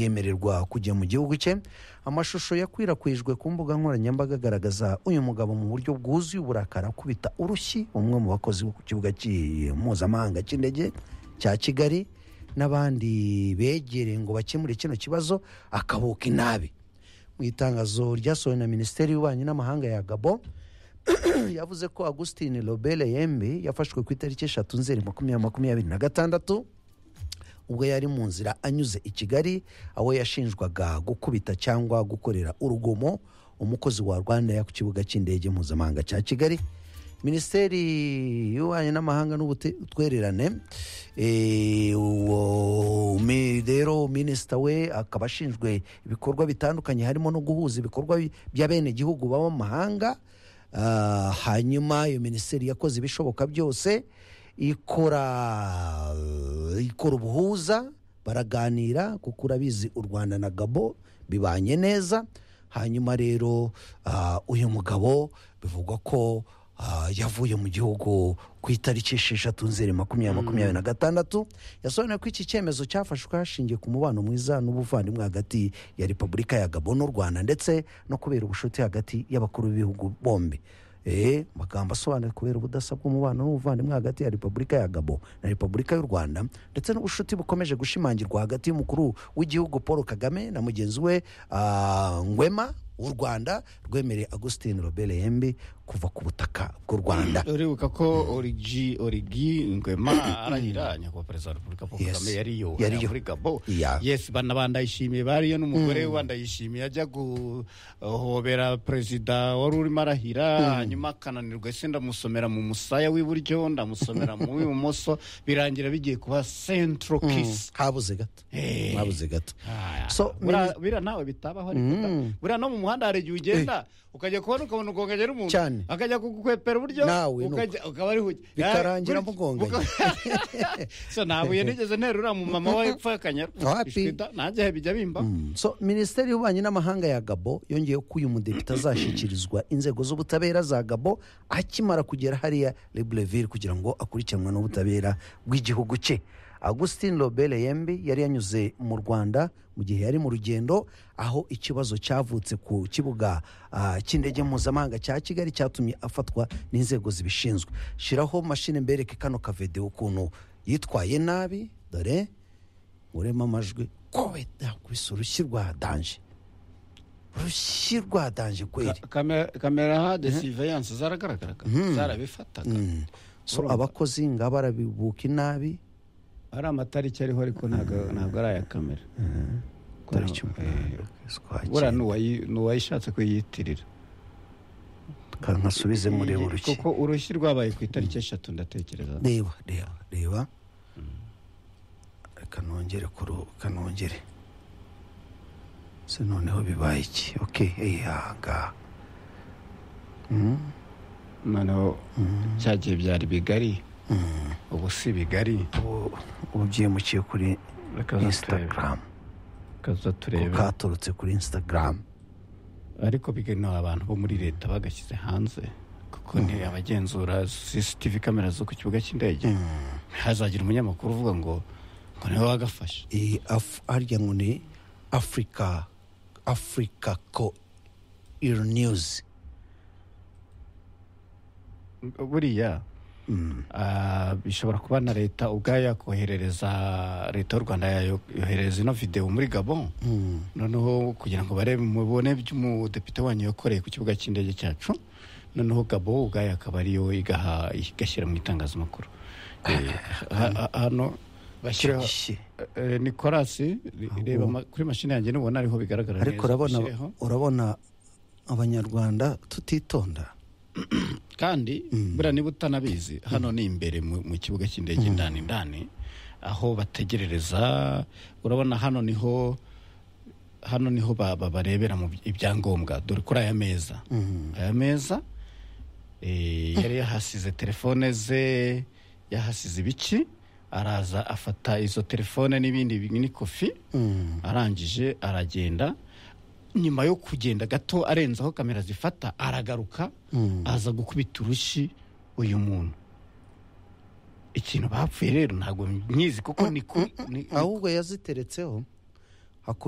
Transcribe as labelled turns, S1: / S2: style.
S1: yemererwa kujya mu gihugu cye amashusho yakwirakwijwe ku mbuga nkoranyambaga agaragaza uyu mugabo mu buryo bwuzuye uburakari akubita urushyi umwe mu bakozi bo ku kibuga cy'i- mpuzamahanga cy'indege cya kigali n'abandi begereye ngo bakemure kino kibazo akabuka inabi mu itangazo ryasohowe na minisiteri y'ububanyi n'amahanga ya gabo yavuze ko agustin robert yembe yafashwe ku itariki eshatu nzeri makumyabiri makumyabiri na gatandatu ubwo yari mu nzira anyuze i kigali aho yashinjwaga gukubita cyangwa gukorera urugomo umukozi wa rwanda ku kibuga cy'indege mpuzamahanga cya kigali minisiteri y'ububanyi n'amahanga n'ubutwererane eh, uwo mi- rero minisita we akaba ashinzwe ibikorwa bitandukanye harimo no guhuza ibikorwa bi- by'abenegihugu baba mu mahanga Ah, hanyuma iyo minisiteri yakoze ibishoboka byose ikora ikora ubuhuza baraganira kuko urabizi u rwanda na gabo bibanye neza hanyuma rero ah, uyu mugabo bivugwa ko ah, yavuye mu gihugu ku itariki esheshatu nzeri makumyabiri makumyabiri na gatandatu yasobanuye ko iki cyemezo cyafashwe hashingiye ku mubano mwiza n'ubuvandimwe hagati ya repubulika ya gabo n'u rwanda ndetse no kubera ubucuti hagati y'abakuru b'ibihugu bombi Eh, magambo asobanura kubera ubudasa bw'umubano n'ubuvandimwe hagati ya repubulika ya gabo na repubulika y'u rwanda ndetse n'ubucuti bukomeje gushimangirwa hagati y'umukuru w'igihugu paul kagame na mugenzi we ah, ngwema w'u rwanda rwemereye agustin robert yembi kuva ku butaka bw'u rwanda
S2: uribuka ko origi origi ngwema arahira nyakubahwa perezida wa repubulika paul
S1: Yes.
S2: kagame yariyo
S1: Yariyo.
S2: muri gabo
S1: Yeah.
S2: yesi bana bandayishimiye bariyo n'umugore we bandayishimiye ajya guhobera perezida wari urimo arahira hanyuma akananirwa ese ndamusomera mu musaya w'iburyo ndamusomera mu w'ibumoso birangira bigiye kuba centro kiss
S1: habuze gato
S2: Eh.
S1: habuze gato
S2: Ah,
S1: So,
S2: buriya-
S1: minis-
S2: buriya nawe bitabaho ariko da. buriya no mu muhanda hari igihe ugenda ukajya kubona ukabona ugonganye n'umuntu
S1: Cyane.
S2: akajya kugukwepera uburyo
S1: Nawe nuko.
S2: ukajya- ukaba ari huye
S1: Bikarangira mugonganye.
S2: so nabuye nigeze nterura mu mama we epfo y'akanyaru
S1: Wapi.
S2: Ishwi da, nanjye he bijya bimba
S1: so minisiteri y'ububanyi n'amahanga ya gabo yongeyeho ko uyu mudepite azashyikirizwa inzego z'ubutabera za gabo akimara kugera hariya lebleville kugira ngo akurikiranwe n'ubutabera bw'igihugu cye agustin robert yembi yari yanyuze mu rwanda mu gihe yari mu rugendo aho ikibazo cyavutse ku kibuga ah, cy'indege mpuzamahanga cya kigali cyatumye afatwa n'inzego zibishinzwe shiraho mashini mbereke kano kavedewo ukuntu yitwaye nabi dore urema amajwi ko yakubise urushyi rwa danje urushyi rwa danje kweri
S2: kamera de surveillance zaragaragaraga zarabifataga
S1: Mm. so abakozi ngaba barabibuka inabi
S2: ari amatariki ariho ariko ntabwo ntabwo ari aya kamera
S1: tariki umunani
S2: Eh,
S1: ukwezi kwa
S2: buriya
S1: cyenda.
S2: n'uwayi- n'uwayishatse kuyiyitirira
S1: Ka- nkasubize mureba urushyi
S2: kuko urushyi rwabaye ku itariki eshatu ndatekereza
S1: reba reba reba reka nongere kuru kanongere se noneho bibaye iki ok eyaga
S2: noneho cyagiye byari bigari ubu si bigari
S1: ubu ubu byimukiye kuri
S2: Reka zaturebe.
S1: instagram
S2: kaza turebe
S1: katurutse kuri instagram
S2: ariko bigenewe abantu bo muri leta bagashyize hanze kuko ni abagenzura cctv kamera zo ku kibuga cy'indege hazagira umunyamakuru uvuga ngo ngo niwe wagafashe
S1: iyi Af- harya ngo ni afurika afurika ko iri niyuzi
S2: buriya ah, bishobora kuba na leta ubwayo yakoherereza leta y'u rwanda yayo- yoherereza ino videwo muri gabon noneho kugira ngo barebe mubone by'umudepite wanyu yakoreye ku kibuga cy'indege cyacu noneho gabo ubwayo akaba ariyo igaha igashyira mu itangazamakuru Eh, ha- ha- hano bashyiraho eh, nicolas reba ma- kuri mashini yanjye nubona ariho bigaragara
S1: ariko
S2: neza,
S1: urabona
S2: ushyireho.
S1: urabona abanyarwanda tutitonda
S2: kandi buriya niba utanabizi hano ni imbere mu mu kibuga cy'indege indani indani aho bategerereza urabona hano niho hano niho ba- ba- barebera mu by- ibyangombwa dore kuri aya meza aya meza eh, yari yahasize telefone ze yahasize ibiki araza afata izo telefone n'ibindi bi- n'ikofi arangije aragenda nyuma yo kugenda gato arenze aho kamera zifata aragaruka aza gukubita urushyi uyu muntu ikintu bapfuye rero ntabwo nyizi kuko ni ku- ni- ni-
S1: ahubwo yaziteretseho